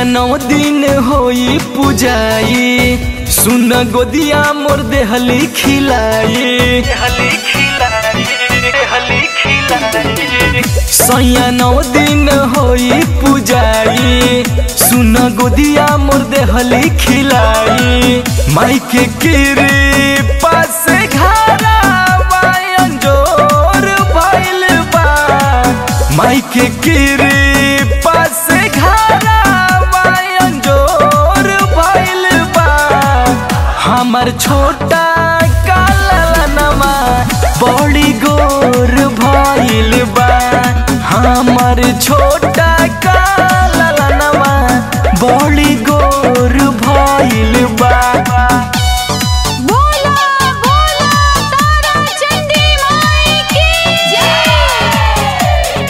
नौ दिन होई पुजाई सुन गोदिया मोर देहली खिलाई सैया नौ दिन होई पुजाई सुन गोदिया मोर देहली खिलाई माई के किरी पास घरा जोर भइल बा माई के किरी पास घरा जोर भइल बा हमर छोटा कालनमा बड़ी गोर भइल बा हमर छोटा कालनमा बड़ी गोर भइल बा बोला बोला तारा चंडी माई की जय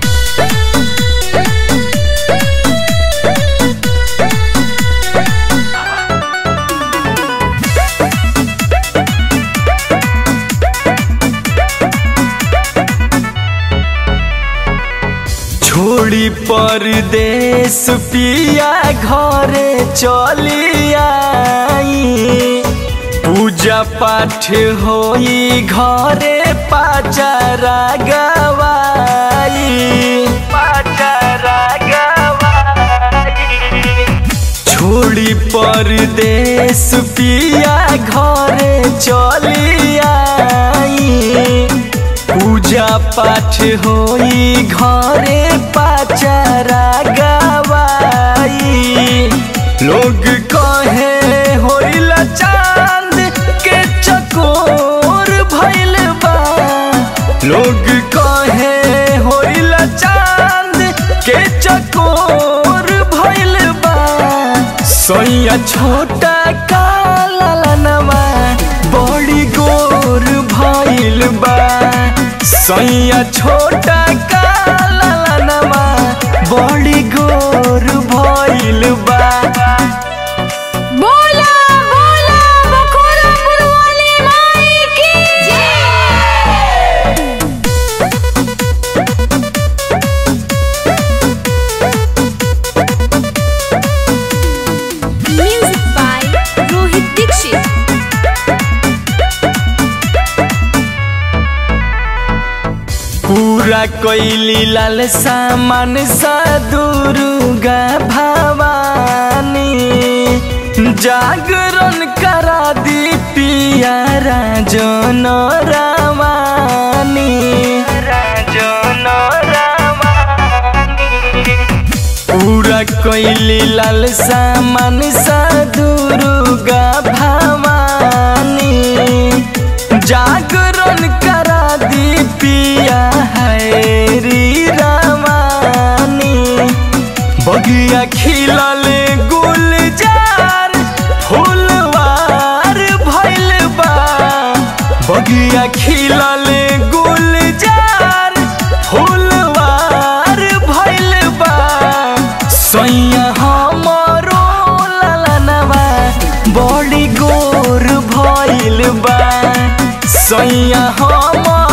छोड़ी परदेश पिया घरे चली आई पूजा पाठ होई घरे पाचारा गवाई पाचारा गवाई छोड़ी परदेश पिया घरे चली आई पूजा पाठ होई घरे पाचारा गवाई लोग कहे होइला चांद के चकोर भइल बा लोग कहे होइला चांद के चकोर भइल बा सैया छोटा कालनमा बड़ी गोर भइल बा सैया छोटा कालनमा बड़ी गोर भइल बा बोला बोला बखोरापुर वाली माई की जय म्यूजिक बाय रोहित दीक्षित पूरा कैली लाल सामान सा दुर्गा भवानी जागरण करा दी पिया राजन रामानी राजन रामानी पूरा कैली लाल सामान सा दुर्गा भवानी जागरण करा दी पिया हैरी रवानी बगिया खिलल गुलजार फूलवार भइल बा बगिया खिलल गुलजार फूलवार भइल बा सैया हमरो ललनवा बड़ी गोर भइल बा सैया हमर